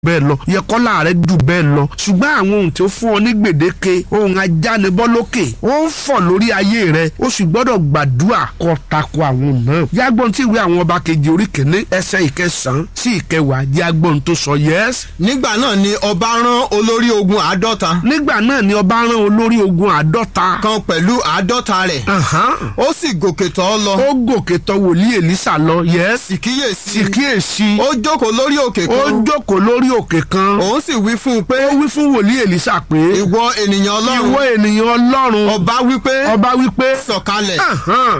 bẹ́ẹ̀ lọ yẹ kọ́lá rẹ jù bẹ́ẹ̀ lọ ṣùgbọ́n àwọn ohun tí ó fún ọ ní gbèdéke ohun ajánibọ́ lókè ó ń fọ̀ lórí ayé rẹ ó sì gbọ́dọ̀ gbàdúrà kó tako àwọn náà yàgbọ́n tí ìwé àwọn ọba kejì orí kìíní ẹsẹ̀ ìkẹsàn-án sí ìkẹwàá yàgbọ́n tó sọ yẹ́s. nígbà náà ni ọba rán olórí ogun àádọ́ta nígbà náà ni ọba rán olórí ogun àádọ́ta kan pẹ̀lú àádọ́ta rẹ̀ Àhán. ó sì gòkè tọ̀ ọ́ lọ ó gòkè tọ̀ wòlíì èlísà lọ yẹ́s sì kíyèsí sì kíyèsí ó jókòó lórí òkè ó kan jókòó lórí òkè kan òun sì wí fún un pé ó wí fún wòlíì èlísà pé ìwọ ènìyàn ìwọ ọlọ́run ènìyàn ọlọ́run ọba wí pé ọba wípé sọ̀kalẹ̀ Ahán.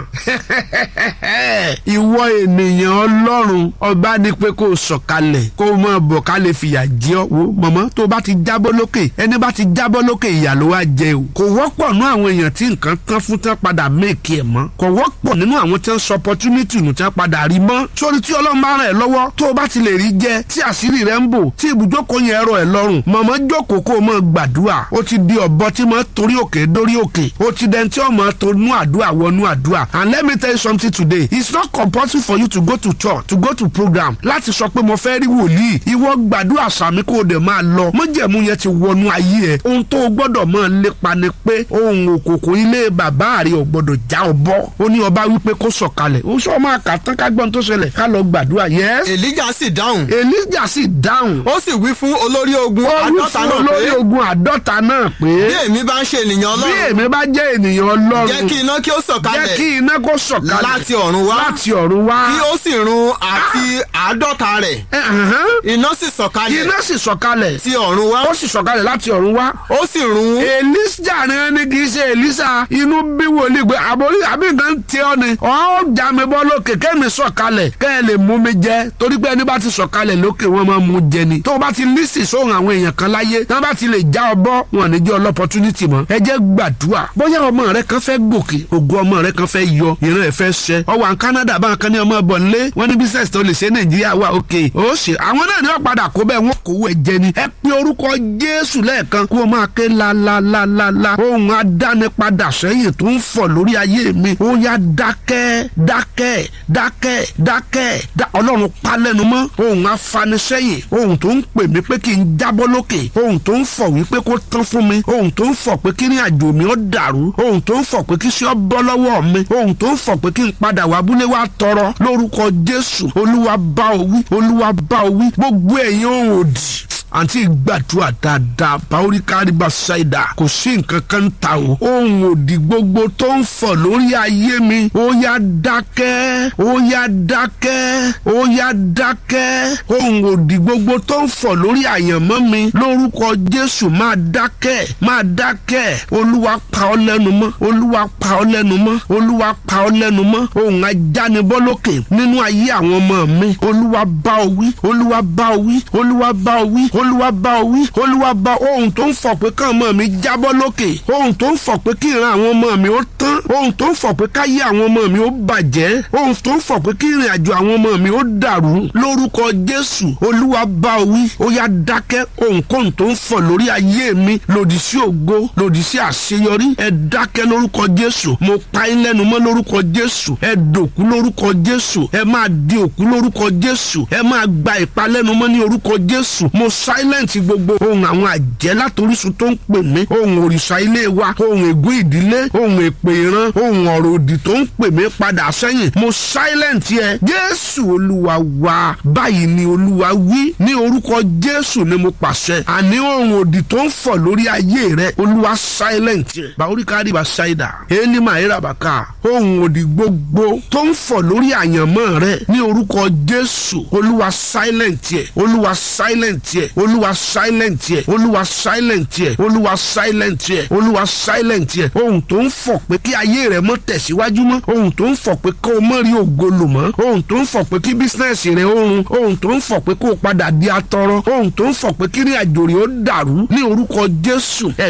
ìwọ ènìyàn ọlọ́run ọba ní pé kó o sọ̀kalẹ̀ kó o máa bọ̀ ká lè fìyà jẹ ọ́ wo mọ̀mọ́ tó o bá ti jábọ́ lókè ẹni bá ti jábọ́ lókè ìyà ló wá jẹ o kò wọ́pọ̀ nú àwọn èèyàn tí nǹkan tán fún tán padà méèkì ẹ̀ mọ́ kò wọ́pọ̀ nínú àwọn tí wọ́n sọ opportunity nù tí wọ́n padà rí mọ́ sórí tí ọlọ́run bá ràn ẹ́ lọ́wọ́ tó o bá ti lè rí jẹ tí àṣírí rẹ ń bò tí ibùjókòó yẹn rọ ẹ́ lọ́rùn mọ̀mọ́ jókòó kó o máa gbàdúrà ó ti di ọ̀bọ tí máa torí òkè dórí òkè ó ti dẹni tí ó máa tonú àdúrà wọnú àdúrà and let me tell you something today it's not compulsory for you to go to church to go to program láti sọ pé mo fẹ́ rí wòlíì ìwọ gbàdúrà sàmí kó o dẹ̀ máa lọ mọ́jẹ̀mú yẹn ti wọnú ayé ẹ̀ ohun tó o gbọ́dọ̀ máa lépa ni pé ohun òkùnkùn ilé bàbá rẹ̀ ò gbọ́dọ̀ já ọ bọ́ ó ní ọba wípé kó sọ̀kalẹ̀ ó sọ máa kà tán ká gbọ́n tó ṣẹlẹ̀ ká lọ gbàdúrà yes èlíjà sì dáhùn elijah sì dáhùn ó sì wí fún olórí ogun ó wí àádọ́ta fún náà olórí pé ogun àádọ́ta náà pé bí èmi bá ń ṣe ènìyàn bí ọlọ́run èmi bá jẹ́ ènìyàn ọlọ́run jẹ́ kí iná kí ó jẹ́ sọ̀kalẹ̀ kí iná kó sọ̀kalẹ̀ láti ọ̀run wá láti ọ̀run wá. kí ó sì run àti àádọ́ta rẹ̀ Ẹ̀hán. iná sì sọ̀kalẹ̀ iná sì sọ̀kalẹ̀ ti ọ̀run wá ó sì sọ̀kalẹ̀ láti ọ̀run wá. ó sì run Èlíjà ni ẹni kì í ṣe Èlísà inú bí wòlíì pé àbórí àbí nǹkan tí ọ ni ọ̀ já mi bọ́ lókè kẹ́mi sọ̀kalẹ̀ kẹ́ ẹ lè mú mi jẹ torí pé ẹni bá ti sọ̀kalẹ̀ lókè wọ́n máa mú jẹ ni tó o bá ti lísì sóhun àwọn èèyàn kan láyé tí wọ́n bá ti lè já ọ bọ́ wọn ní jẹ́ ọlọ́pọ̀tunítì mọ́ ẹ jẹ́ gbàdúrà bóyá ọmọ rẹ kan fẹ́ gòkè ògo ọmọ rẹ kan fẹ́ yọ ìran ẹ̀ fẹ́ ṣẹ ọwọ́ àwọn Canada bá kan ní ọmọ bọ̀ nílé wọ́n ní business tó lè ṣe Nàìjíríà wà òkè ó ṣe àwọn náà ní wọ́n padà kó bẹ́ẹ̀ wọ́n kówó ẹ̀ jẹ ni ẹ pe orúkọ Jésù lẹ́ẹ̀kan kó o máa ké lálálálálá ohun adánipadà sẹ́yìn tó ń fọ̀ lórí ayé mi ó yá dákẹ́ dákẹ́ dákẹ́ dákẹ́ dá ọlọ́run pa lẹ́nu mọ́ ohun afanisẹ́yìn ohun tó ń pè mí pé kí n jábọ́ lókè ohun tó ń fọ̀ wípé kó tán fún mi ohun tó ń fọ̀ pé kí ní àjò mi ó dàrú ohun tó ń fọ̀ pé kí sí ọ bọ́ lọ́wọ́ mi ohun tó ń fọ̀ pé kí n padà wá abúlé wa tọrọ lórúkọ Jésù olúwa bá o wí olúwa bá o wí gbogbo ẹ̀yin ohun òdì àǹtí gbàdúrà dáadáa báwórí káríba ṣáìdà kò sí nǹkan kan ta o ohun òdì gbogbo tó ń fọ̀ lórí ayé mi ó yá dákẹ́ ó yá dákẹ́ ó yá dákẹ́ ohun òdì gbogbo tó ń fọ̀ lórí àyànmọ́ mi lórúkọ Jésù máa dákẹ́ máa dákẹ́ olúwa pa ọ́ lẹ́nu mọ́ olúwa pa ọ́ lẹ́nu mọ́ olúwa pa ọ́ lẹ́nu mọ́ ohun ajánibọ́ lókè nínú ayé àwọn ọmọ mi olúwa bá ọ wí olúwa bá ọ wí olúwa bá ọ wí olúwa bá ọ wí olúwa bá ohun tó ń fọ̀ pé kán ọmọ mi jábọ́ lókè ohun tó ń fọ̀ pé kí ìran àwọn ọmọ mi ó tán ohun tó ń fọ̀ pé káyé àwọn ọmọ mi ó bàjẹ́ ohun tó ń fọ̀ pé kí ìrìn àjò àwọn ọmọ mi ó dàrú lórúkọ jésù olúwa bá ọ wí ó yá dákẹ́ ohunkóhun tó ń fọ̀ lórí ayé mi lòdì sí ògo lòdì sí àṣeyọrí ẹ dákẹ́ lórúkọ jésù mo pa yín lẹ́nu mọ́ lórúkọ jésù ẹ dòkú lórúkọ jésù ẹ máa di òkú lórúkọ jésù ẹ máa gba ìpalẹ́nu mọ́ ní orúkọ jésù mo silent gbogbo ohun àwọn àjẹ́ látorísun tó ń pè mí ohun òrìṣà ilé wa ohun ègún ìdílé ohun èpè ìran ohun ọ̀rọ̀ òdì tó ń pè mí padà sẹ́yìn mo silent yẹ jésù olúwa wa báyìí ni olúwa wí ní orúkọ jésù ni mo pàṣẹ àní ohun òdì tó ń fọ̀ lórí ayé rẹ olúwa silent yẹ bàórí kárí bá ṣáìdà ẹni máa yẹra bàkà ohun òdì gbogbo tó ń fọ̀ lórí àyànmọ́ rẹ ní orúkọ jésù olúwa silent yẹ olúwa silent yẹ olúwa silent yẹ olúwa silent yẹ olúwa silent yẹ olúwa silent yẹ ohun tó ń fọ̀ pé kí ayé rẹ mọ́ tẹ̀síwájú mọ́ ohun tó ń fọ̀ pé kó o mọ́ rí ògo lò mọ́ ohun tó ń fọ̀ pé kí bísínẹ́sì rẹ ó run ohun tó ń fọ̀ pé kó o padà di atọrọ ohun tó ń fọ̀ pé kí ní àjò rẹ ó dàrú ní orúkọ jésù ẹ̀ mọ́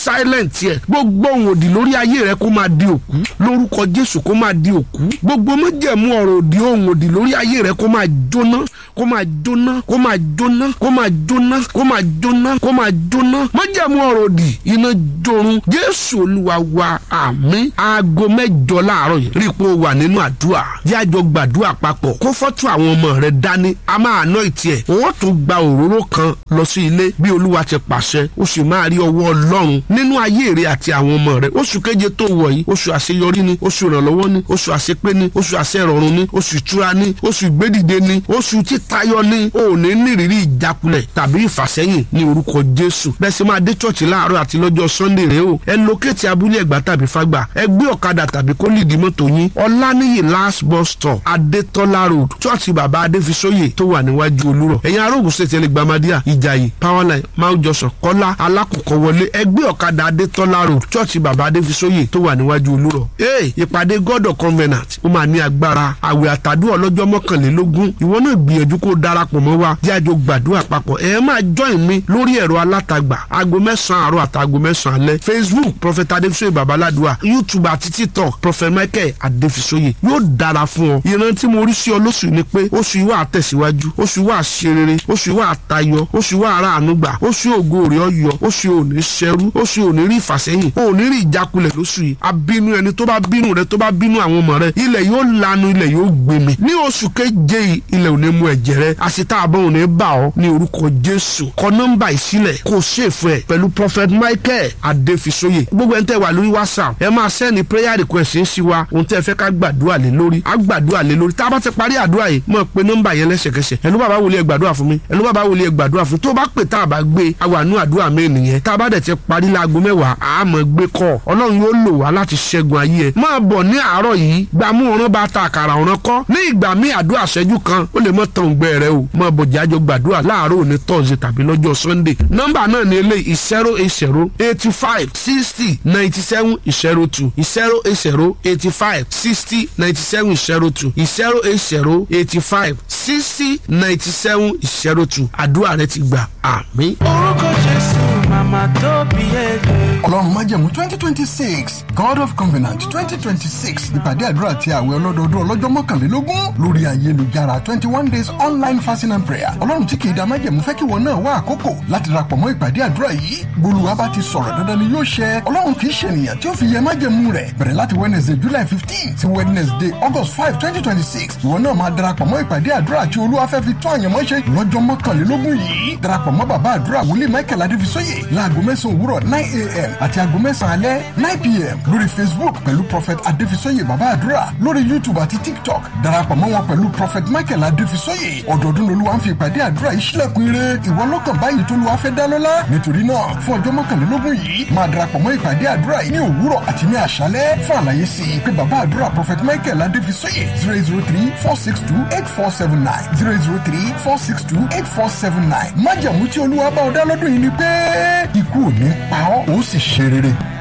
silent yẹ gbogbo ohun òdì lórí ayé rẹ kó máa di òkú lórúkọ jésù kó máa di òkú gbogbo májẹ̀mú ọ̀rọ̀ òdì ohun òdì lórí ayé rẹ kó máa jóná kó máa jóná kó máa jóná kó máa jóná kó máa jóná kó máa jóná májẹ̀mú ọ̀rọ̀ òdì iná jorun jésù olúwa wa àmín aago mẹ́jọ láàárọ̀ yìí rí i pé o wà nínú àdúrà yájọ gbàdúrà papọ̀ kó fọ́tò àwọn ọmọ rẹ dání a máa ná ìtì ẹ̀ wọ́n tún gba òróró kan lọ sí ilé bí olúwa ti pàṣẹ o sì máa rí ọwọ́ ọlọ́run nínú ayé rẹ àti àwọn ọmọ rẹ oṣù keje tó wọ̀ yìí oṣù àṣeyọrí ni oṣù ìrànlọ́wọ́ ni oṣù àṣepé ni oṣù àṣẹrọ̀rùn ni oṣù ìtura ni oṣù ìgbédìde ni oṣù títayọ ni o ò ní nírìírí ìjákulẹ̀ tàbí ìfàsẹ́yìn ní orúkọ jésù bẹ́ẹ̀ sì máa dé chọ́ọ̀chì láàárọ̀ àti lọ́jọ́ sunday rèé o ẹ lókèétì abúlé ẹ̀gbá tàbí fágbà ẹ gbé ọ̀kadà tàbí kó lìdí mọ́tò yín ọ̀lànìyí last bus stop adétọ́lá road chọ́ọ̀chì bàbá adéfisóyè tó wà níwájú olúrọ̀ ẹ̀yin arógun ṣètì ẹlẹgbàmádìà ìjàyè powerline mount johnson kọ́lá alákòókò wọlé ẹ gbé ọ̀kadà adétọ́lá road chọ́ọ̀chì bàbá adéfisóyè tó wà níwájú olúrọ̀ ee ìpàdé god of covenant ó máa ní agbára àwẹ̀ àtàdúrà ọlọ́jọ́ mọ́kànlélógún ìwọ náà gbìyànjú kó darapọ̀ mọ́ wa jẹ́ àjọ gbàdúrà papọ̀ ẹ máa join mi lórí ẹ̀rọ alátagbà aago mẹ́sàn-án àárọ̀ àtàgò mẹ́sàn-án alẹ́ facebook prophet adéfisóyè babaládùá youtube àti tiktok prophet michael adéfisóyè yóò dára fún ọ ìran tí mo rí sí ọ lóṣù ni pé oṣù yìí wà tẹ̀síwájú oṣù yìí wà ṣe rere oṣù yìí wà tayọ oṣù yìí wà ara àánú gbà oṣù ògo rẹ̀ ọyọ oṣù ò ní ṣẹrú oṣù ò ní rí ìfàsẹ́yìn ò ní rí ìjákulẹ̀ lóṣù yìí abínú ẹni tó bá bínú rẹ tó bá bínú àwọn ọmọ rẹ ilẹ̀ yóò lanu ilẹ̀ yóò gbèmí ní oṣù keje yìí ilẹ̀ ò ní mú ẹ̀jẹ̀ rẹ àṣetá àbọ̀ ò ní bà ọ́ ní orúkọ jésù kọ nọ́mbà ìsílẹ̀ kó ṣèfù ẹ̀ pẹ̀lú prophet michael adéfisóyè gbogbo ẹni tẹ́ wà lórí whatsapp ẹ máa sẹ́ni prayer request ń sí wa ohun tẹ́ fẹ́ ká gbàdúrà lé lórí á gbàdúrà lé lórí tá a bá ti parí àdúrà yìí mọ̀ pé nọ́mbà yẹn lẹ́sẹ̀kẹsẹ̀ ẹnu bàbá wòlíẹ̀ gbàdúrà fún mi ẹnu bàbá wòlíẹ̀ gbàdúrà fún tó bá pè tá a bá gbé awànú àdúrà mi nìyẹn tá a bá dẹ̀ ti parí láago mẹ́wàá àmọ́ gbé kọ́ ọlọ́run yóò lò wá láti ṣẹ́gun ayé ẹ̀ máa bọ̀ ní àárọ̀ yìí gbàmú ọ̀ràn bá ta àkàrà ọ̀ràn kọ́ ní ìgbà míì àdúrà ṣẹ́jú kan ó lè mọ́ tán gbẹ rẹ o máa bọ̀ jájọ gbàdúrà láàárọ̀ òní tọ́sí tàbí lọ́jọ́ sunday nọ́mbà náà ní eléyìí zero eight zero eighty five sixty ninety seven zero two zero eight zero eighty five sixty ninety seven zero two zero eight zero eighty five sixty ninety seven zero two àdúrà rẹ ti gbà àmín. orúkọ jésù màmá tó bí ẹgbẹ́. ọlọ́run májẹ̀mú twenty twenty six god of covenant twenty twenty six ìpàdé àdúrà àti àwẹ̀ ọlọ́dọọdún ọlọ́jọ́ mọ́kànlélógún lórí ayélujára twenty one days online fasting and prayer ọlọ́run tí kì í da májẹ̀mú fẹ́ kí wọn náà wá àkókò láti darapọ̀ mọ́ ìpàdé àdúrà yìí gbólúwa bá ti sọ̀rọ̀ dandan ni yóò ṣẹ ọlọ́run kì í ṣe ènìyàn tí ó fi yẹ májẹ̀mú rẹ̀ bẹ̀rẹ̀ láti wednesday july fifteen sí wednesday august five twenty twenty six ìwọ náà máa darapọ̀ mọ́ ìpàdé àdúrà àti olúwa fẹ́ fi tó àyànmọ́ ṣe lọ́jọ́ mọ́kànlélógún yìí darapọ̀ mọ́ bàbá àdúrà wòlíì michael adéfisóyè láago mẹ́sàn-án òwúrọ̀ nine a.m. àti aago mẹ́sàn-án alẹ́ nine p.m. lórí facebook pẹ̀lú prophet adéfisóyè bàbá àdúrà lórí youtube àti tiktok darapọ̀ mọ́ wọn pẹ̀lú prophet michael adéfisóyè ọdọọdún lolúwa ń fi ìpàdé àdúrà yìí sílẹ̀kùn ire ìwọ lọ́kàn báyìí tó lùwà fẹ́ dá lọ́lá nítorí náà fún ọjọ́ mọ́kànlélógún yìí máa darapọ̀ mọ́ ìpàdé àdúrà yìí ní òwúrọ̀ àti ní àṣálẹ́ fún àlàyé sí i pé bàbá àdúrà prophet michael adéfisóyè zero zero three four six two eight four seven nine zero zero three four six two eight four seven nine májàmú tí olúwa bá ọ dá lọ́dún yìí ni pé ikú ò ní pa ọ́ ó sì ṣe rere.